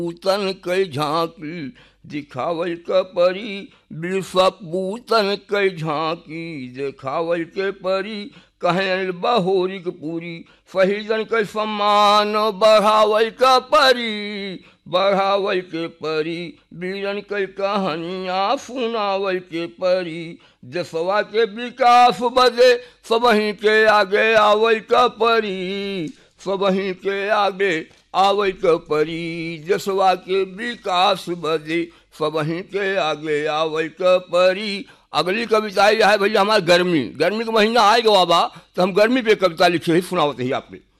पूतन कई झांकी दिखावल क परी विश्वपूतन कई झांकी दिखावल के परी कहल बहोरिक पूरी फहीजन के सम्मान बढ़ावल क परी बढ़ावल के परी बीरन के कहानियाँ सुनावल के परी देशवा के विकास बदे सबही के आगे आवल क परी सबही के आगे आवल क परी देशवा के विकास बदे सबही के आगे आवल क परी अगली कविता है भैया हमारा गर्मी गर्मी का महीना आएगा बाबा तो हम गर्मी पे कविता लिखे ही सुनावते ही आपके